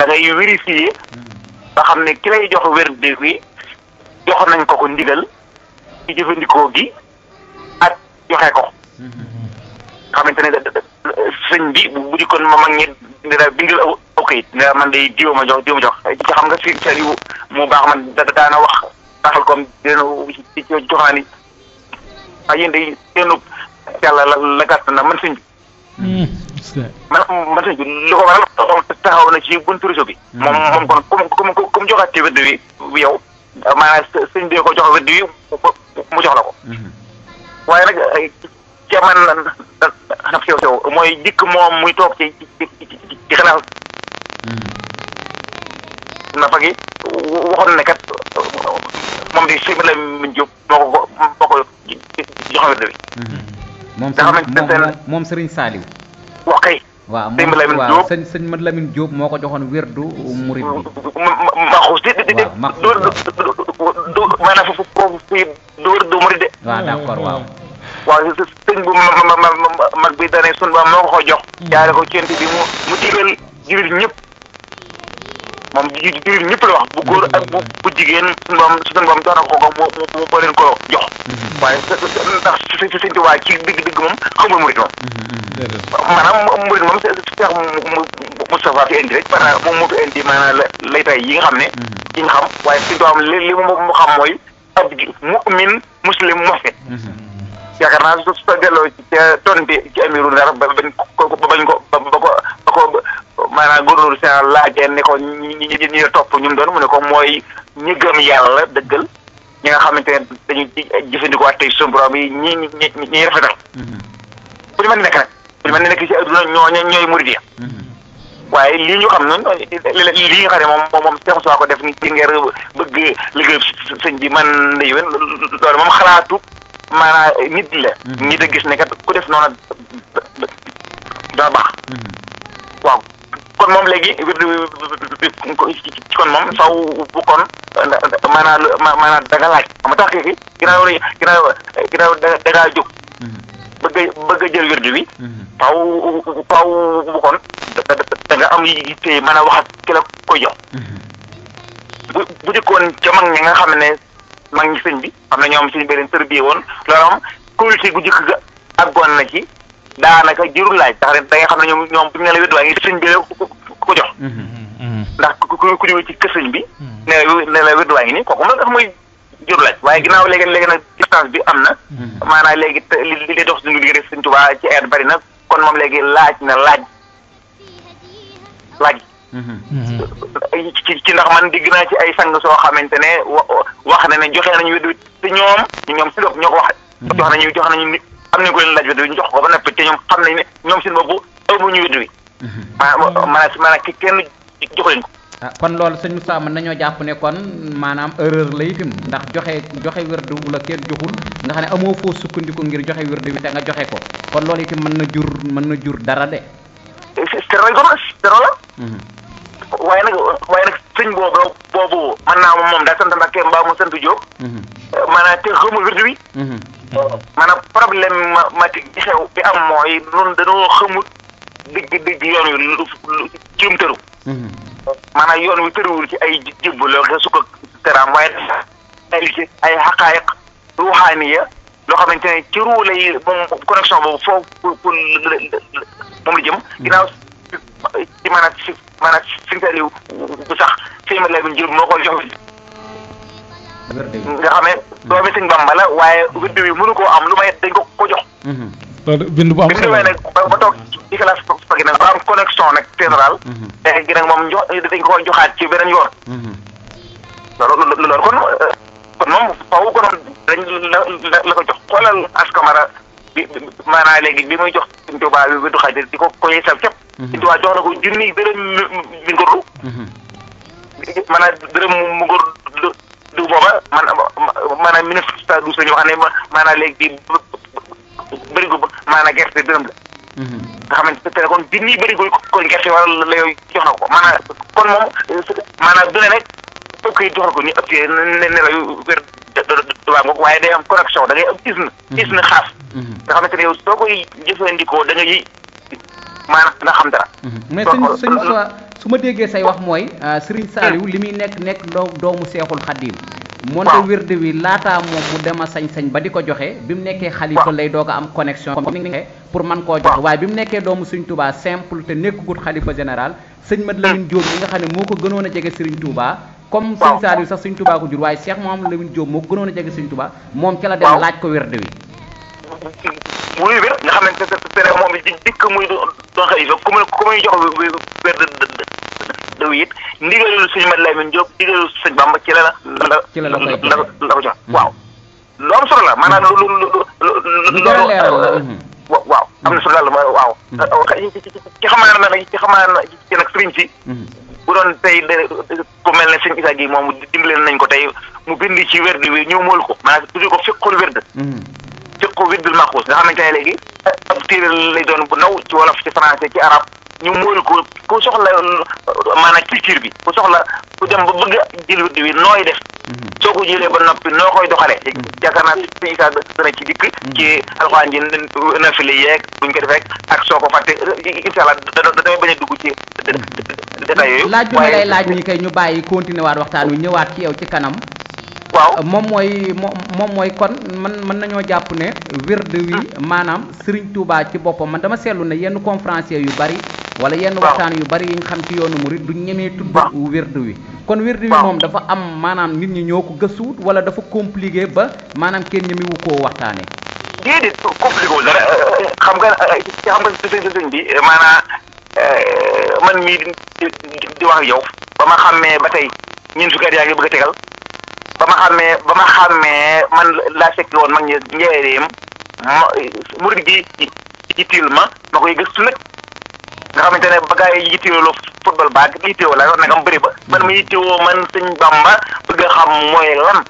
da ngay vérifier ba xam ne ki lay jox wérde bi jox nañ ko ko ndigal ci jëfandikoo gi ak joxe ko xamante ne sëñ bi bu dikkoon ma mag ñi dina bindal aw aw kayit ne man day diwa ma jox diwa ma jox ci xam nga si sel yu mu baax man da daana wax taxal comme dina ci jox naa ni ah yéen day seenu yàlla la la gàtt na man sëñ bi man man sëñ bi li ko waral taxaw na ci buntu réseau bi moom moom kon comme comme comme joxaat ci wérde wi yow maanaam sëñ bi ko jox wérde wi mu jox la ko waaye nag ca man naf sew sew mooy dikk moom muy toog ci ci ci xalaat nafa gi waxoon ne kat moom di sëñ la min jóg moo ko moo ko jox wérde wi moom nga xamante ne moom moom Serigne Saliou wax kay waaw sëñ moom Lamine waaw Diop. sëñ sëñ Mad Lamine Diop moo ko joxoon wérdu murid bi maxuus di di di waaw, maxuus, dóor du maanaam foofu foofu fii dóor du murid de waaw d'accord waaw waaw sëñ bu ma ma ma ma mag bi dane sun ba moo ko ko jox jaare ko cent bi mu mu digal jullit ñëpp moom ji jullit ñëpp la wax bu góor ak bu bu jigéen sun boom sun boom jox na ko ko mu mu mu leen ko jox waaye ndax si si sëñ Tuubaa ci digg digg moom xamul murid moom maanaam murid moom Cheikh Moustapha fi indi rek maanaam moom moo fi indi maanaam la lay tay yi nga xam ne yi nga xam waaye sëñ Tuubaa li li mu mu xam mooy ab mu'min muslim muhsin yaakaar naa su su delloo ci ca tonti ci amiru ndar ba bañ ko ba bañ ko ba ba ko ba ko maanaam góorgóorlu seen laajee ne ko ñi ñi ñi ñi topp ñu mu doon mu ne ko mooy ñi gëm yàlla dëggal ñi nga xamante ne dañuy jëfandikoo at tey suñu borom yi ñi ñi ñi ñi rafetal bu ñu mën nekk nag bu ñu mën nekk ci adduna ñoo ñooy murid ya waaye lii ñu xam noonu lii nga xam ne moom moom moom Cheikh Moussa ko def ni ci ngir bëgg liggéey sëñ bi man ndey wen loolu moom xalaatu maanaam nit la. nit a gis ne kat ku def noonu dana baax. waaw kon moom léegi kon moom faw bu kon maanaam maanaam da nga laaj xam nga tax kii ginnaaw ginnaaw ginnaaw da da ngaa jóg. bëgg a bëgg a jël wérdu bi. faw faw bu kon da da nga am yitte mën a wax ak ki la koy jox. bu bu dikkoon ca mag ñi nga xam ne mag ñi sëñ bi xam ne ñoom suñu beneen tërbiye woon loolu am communauté gu jëkk ga àggoon na ci daanaka jërul laaj tax da nga xam ne ñoom ñoom bu ñu ne la wérdu waa ngi sëñ bi la ko jox. ndax ku ku ku ñëwee ci kër sëñ bi. ne la ne la wérdu waa ngi nii kooku moom dafa muy jërul laaj waaye ginnaaw léegi léegi nag distance bi am na. maanaam léegi te li li dox suñu diggante sëñ Tuubaa ci air bari na kon moom léegi laaj na laaj laaj. ci ci ndax man digg naa ci ay sang soo xamante ne wax na ne joxe nañu wéddu te ñoom ñoom si bopp ñoo ko wax jox nañu jox nañu nit am nañu ko leen laaj wéddu ñu jox ko ba noppi te ñoom xam nañ ne ñoom seen bopp amuñu wéddu wi maanaam maanaam maanaam ki kenn jox leen ko ah kon loolu sëñ Moussa mën nañoo jàpp ne kon maanaam erreur la itam ndax joxe joxe wérdu la kenn joxul nga xam ne amoo foo sukkandiku ngir joxe wérdu bi te nga joxe ko kon loolu itam mën na jur mën na jur dara de zéro lañ ko mas zéro la waaye nag waaye nag sëñ boobu boobu mën naa moom moom daa sant Mbàkke mbaa mu sant Jóob maanaam te xamul wérdu wi maanaam problème ma bi xew bi am mooy noonu dañoo xamul digg digg yoon wi lu ci mu tëru maanaam yoon wi tëruwul ci ay jibbu loo xam sukk tëraam waaye ay ci ay xaqaayiq ruuxaaniya loo xamante ne ci ruu lay moom connexion boobu foofu pour pour moom la jëm ginnaaw ci maanaam si maanaam si nga bu sax sëñ ma lay jël moo koy jox nga xam ne doomi sëñ Bamba la waaye wérdu wi mënu koo am lu may dañ ko ko jox loolu bind bu am bi mu demee nag ba ba toog ci classe fagi nag ba am connexion nag général léegi nag moom jox dañ ko joxaat ci beneen yoon loolu loolu kon kon moom faw konoon dañ la la ko jox xoolal askamara bi maanaam léegi bi muy jox Sëñ Tuubaa bi du xaaj di ko koy sal képp Sëñ Tuubaa jox na ko junni dërëm mi ngorlu maanaam dërëm mu ngor du booba man maanaam mille neuf cent douze la ñu wax ne maanaam léegi bëri ko maanaam gerte dërëm la nga xamante ne kon junni bëri ko kon gerte wala la yooyu jox na ko maanaam kon moom maanaam du ne rek fokk yi jox na ko ni ëpp ne ne la wér waa ngoog waaye day am connexion da ngay am isne isne xaas nga xamante ne yow soo koy jëfandikoo da ngay maanaam nga xam dara mais sëñ sëñ Moussa su ma déggee say wax mooy Serigne Saliou li muy nekk nekk doo doomu seexul xaddiim moonte waaw. wirde wi laataa moom mu dem a sañ-sañ ba di ko joxe bi mu nekkee xalifa waaw. lay doog a am connexion comme ni nga waxee pour man koo joxe waaw. waaye bi mu nekkee doomu Serigne Touba simple te nekkagut xalifa général sëñ Mat Lamine Diop mi nga xam ne moo ko gënoon a jege Serigne Touba comme waaw. Serigne Saliou sax Serigne Touba ko jur waaye Cheikh Mouhamadou Lamine Diop moo ko gënoon a jege Serigne Touba moom ca la dem waaw. laaj ko wirde wi muy wér nga xamante ne te ne moom di dikk muy doon xalifa ku muy ku muy jox wér de daw it ndigalul sëñ Mat Lamin Jóob ndigalul sëñ Bamba ci la la Ci la la koy joxe. la la ko jox waaw lu am solo la maanaam lu lu lu lu Lu jar a leeral la, mhm. wa- waaw am na solo daal waaw ci xamaa na nag ci xamaa na ci nag sëriñ si Mhm. bu doon tey de ku mel ne sëñ Issa gi moom dimbale nañ ko tey mu bind ci werd wi ñëw mool ko maanaam tuddee ko fiqul werd Mhm. fiqu wirdul maxuus nga xamante ne léegi ab téere lay doon bu ndaw ci wolof ci français ci arab ñu mool ko ku soxla maanaam culture bi ku soxla ku dem ba bëgg a jël wird wi nooy def Mhm. soo ko jëlee ba noppi noo koy doxalee yaakaar naa sëñ Issa dana ci dikk ci alxuraan ji nafile yeeg buñ ko defee ak soo ko fàtte incha allah da da damay bañ a dugg ci détails yooyu laaj bi ma lay laaj nii kay ñu bàyyi continuer waat waxtaan wi ñëwaat ci yow ci kanam waaw moom mooy mo- moom mooy kon man mën nañoo jàpp ne wird wi maanaam Serigne Touba ci boppam man dama seetlu ne yenn conférencier yu bari wala yenn Waaw. waxtaan yu bari yi nga xam ci yoonu murid du ñemee tudd Waaw. wird wi kon wird wi Waaw. moom dafa am maanaam nit ñi ñoo ko gëstuwut wala dafa compliqué ba maanaam kenn ñemewu koo waxtaane déedéet compliqué wul dara xam nga xam nga sëñ sëñ bi maanaam man mii di di di wax ak yow ba ma xàmmee ba tey ñeent fukki at yaa ngi bëgg a tegal ba ma xàmmee ba ma xàmmee man laa fekk woon mag ñi njëriñam ma murid gi yittil ma ma koy gëstu nag nga xamante ne ba gars yi yitteewoo football baag yitteewoo la nag am bëri ba man ma yittewoo man sëñ Bamba bëgg a xam mooy lan.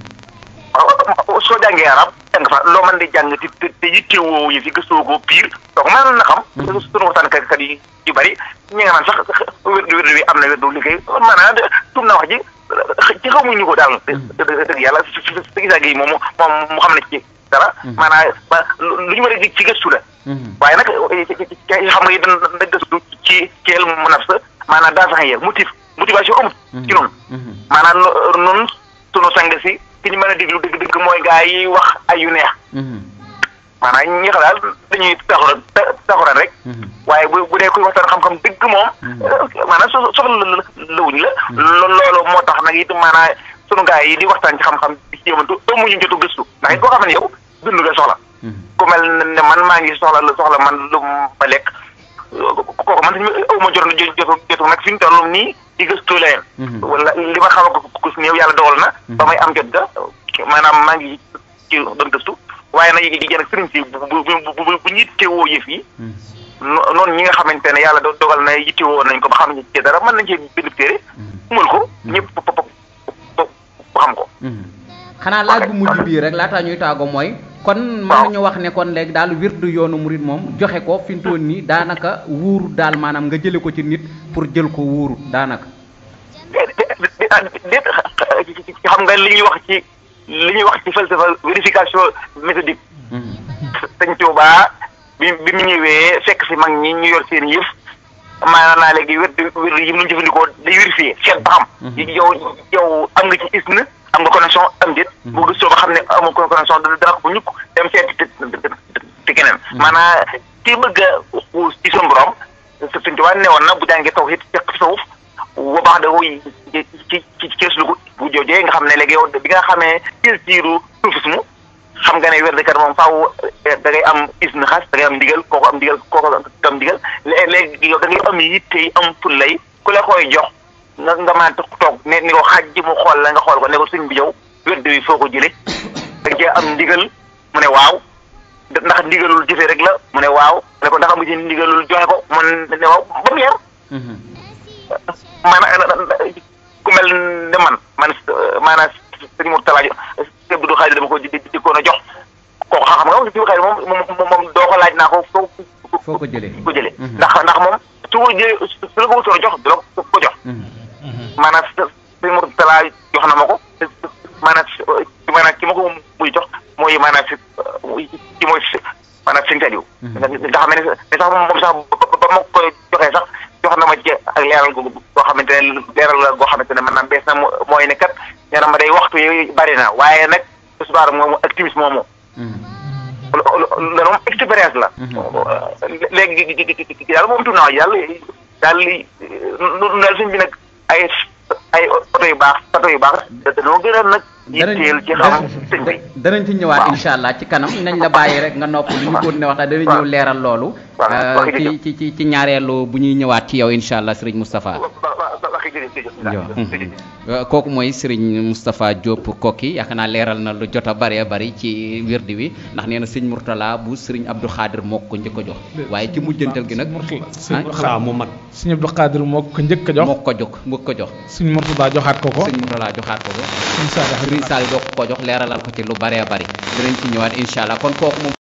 soo jàngee arab jàng fa loo mën di jàng te te te yittewoo yi fi gëstoo ko pire donc mën na xam. sunu waxtaankat kat yi yu bëri ñi nga naan sax wérdu wérdu bi am na wérdu liggéey maanaam tum na wax ji ci xamuñu ko daal. dëgg dëgg yàlla si si si gisaa gi moom moom mu xam ne ci dara. maanaam ba lu ñu war a ci gëstu la. waaye nag xam nga it na gëstu ci keel mu naf sa maanaam daa sax yee motif motivation amut. ci noonu. maanaam noonu sunu sang si. ki ñu mën a déglu dëgg dëgg mooy gaa yi wax ay yu neex. maanaam ñi xam daal dañuy taxuraan taxuraan rek. waaye bu bu dee kuy waxtaan xam-xam dëgg moom. maanaam so soxla lawuñ la. loolu moo tax nag it maanaam sunu gaa yi di waxtaan ci xam-xam di ci yëmantu amuñu jotu gëstu ndax it koo xam ne yow dund nga soxla. ku mel ne man maa ngi soxla soxla man lu ma lekk kooku man aw ma jot jotu jotu nag fi ñu toll nii di gëstu leen. wala li ma xam ko gis néew yàlla dogal na. ba may am jot ga maanaam maa ngi ci doon gëstu waaye nag yi jën ak sëriñ si bu bu bu bu ñu yittewoo yëf yi. noonu ñi nga xamante ne yàlla dogal na yittewoo nañ ko ba xam ci dara mën nañ cee bind téere. mul ko ñëpp ba xam ko. xanaa laaj bu mujj bii rek laataa ñuy taago mooy. kon mën nañu wax ne kon léegi daal wirdu yoonu murit moom joxe ko fi mu toll nii daanaka wuuru daal maanaam nga jële ko ci nit pour jël ko wuuru daanaka. déet xam nga li ñuy wax ci li ñuy wax ci falsafa vérification méthodique. sëñ Tuubaa bi bi mu ñëwee fekk si mag ñi ñu yor seen yëf maanaam naa léegi wirdu wirdu yi mu ñu jëfandikoo day vérifier seet ba xam. yow yow am nga ci isne am nga connexion am déet. bu gëstoo ba xam ne amoo connexion dana ko bu ñukk dem seeti te keneen. maanaam ki bëgg a xuus ci suñu borom sëñ Tuubaa ne woon na bu jàngee taw it fekk tasawuf bu baax da koy ci ci ci kees lu ko bu joojee nga xam ne léegi yow bi nga xamee culture soufisme xam nga ne wérdekat moom faaw da ngay am isne xas da ngay am ndigal kooku am ndigal kooku am ndigal léegi yow da ngay am yitte yi am fullay ku la koy jox nga nga mën a toog ne ni ko xaj ji mu xool la nga xool ko ne ko sëñ bi yow wérde wi foo ko jëlee da cee am ndigal mu ne waaw ndax ndigalul jëfe rek la mu ne waaw ne ko ndax am nga ci ndigalul joxe ko mu ne waaw ba mu yar maanaam ku mel ne man man maanaam sëñ Mourtala sëñ Abdou Khadre dama ko di di ko jox kooku xam nga sëñ Khadre moom moom moom doo ko laaj naa ko foo foo ko jëlee ko jëlee ndax ndax moom su ko jëlee su la ko wutoon jox du la ko jox maanaam sëñ Mourtala jox na ma ko maanaam maanaam ki ma ko muy jox mooy maanaam si ci mooy maanaam sëñ Saliou ndax xam ne sax moom sax ba ma koy joxee sax jox na ma ci ak leer leeral gu goo xamante ne leeral la goo xamante ne maanaam bees na mo- mooy ne kat nee na ma day waxtu yi bari na waaye nag tisbaar moomu ak timis moomu loolu moom expérience la. léegi daal moom tuuti naa yàlla daal li nu daal suñ bi nag ay ay oto yu baax oto yu baax dañoo gën a nag. yitteel ci xam sëñ bi. danañ ci ñëwaat incha allah ci kanam nañ la bàyyi rek nga nopp lu ñu ko ne waxtaan danañ ñëw leeral loolu. waaw waxi ci ci ci ci ñaareelu bu ñuy ñëwaat ci yow incha allah Serigne Moustapha. waxi jërëjëf jërëjëf. kooku mooy Serigne Moustapha Diop Koki yaakaar naa leeral na lu jot a bëree bëri ci wirdi wi ndax nee na sëñ Mourtala bu Serigne Abdou Khadir moo ko njëkk a jox waaye ci mujjantal gi nag. sëñ xaa mu mag sëñ Abdou Khadir moo ko njëkk a jox moo ko jox moo ko jox. sëñ Mourtada joxaat ko ko sëñ Mourtala joxaat ko ko. sëñ Saliou Serigne Saliou doo ko jox leeralal ko ci lu bëree bëri dinañ ci ñëwaat incha allah kon kooku moom